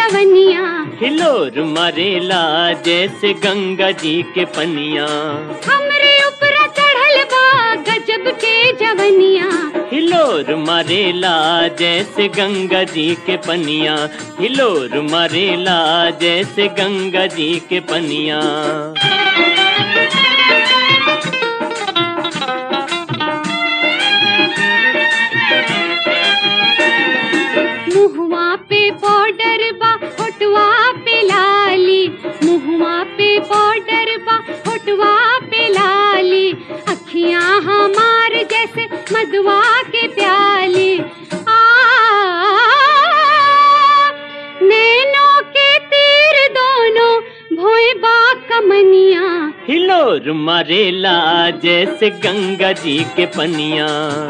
जवनिया हिलोर मरेला जैसे गंगा जी के पनिया हमरे ऊपर चढ़ल बा गजब के जवनिया हिलोर मरेला जैसे गंगा जी के पनिया हिलोर मरेला जैसे गंगा जी के पनिया मुहुआ पे बॉर्डर बा होटवा पे लाली मुहुआ पे बॉर्डर बा होटवा पे लाली अखियां हमार जैसे मधुआ के प्याली आ नैनों के तीर दोनों भोए बा कमनिया हिलोर मरेला जैसे गंगा जी के पनिया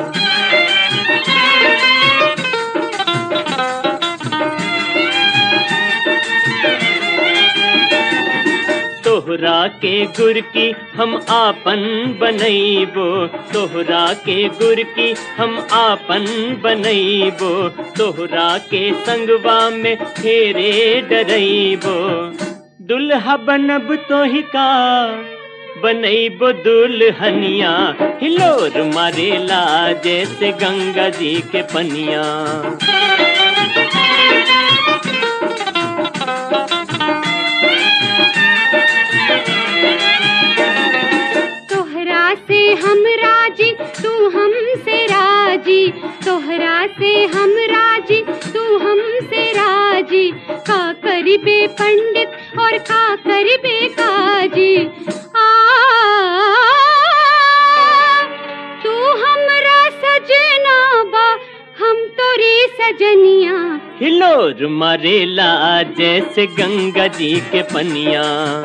तोहरा के गुर की हम आपन बनैबो तोहरा के गुर की हम आपन बनैबो तोहरा के संगवा में फेरे डरैबो दुल्हा बनब तोहि का बनैबो दुल्हनिया हिलोर मारेला जैसे गंगा जी के पनिया तोहरा से हम राजी तू हमसे राजी तोहरा से हम राजी तू हमसे राजी का करिबे पंडित और का करिबे काजी आ तू हमरा सजना बा हम तोरी सजनिया हिलोर मरेला जैसे गंगा जी के पनिया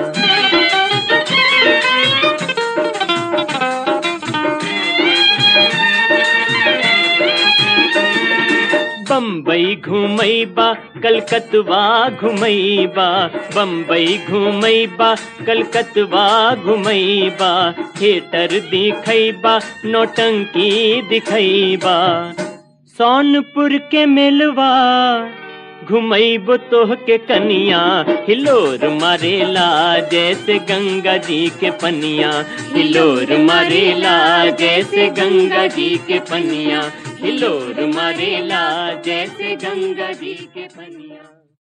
बम्बई घूमैबा कलकतवा घुमैबा बम्बई घूमैबा कलकतवा घुमैबा थिएटर दिखैबा नौटंकी दिखैबा सोनपुर के मेलवा घुमैबो तोह के कनिया हिलोर मारेला जैसे गंगा जी के पनिया हिलोर मारेला जैसे गंगा जी के पनिया हिलोर मारेला जैसे गंगा जी के पनिया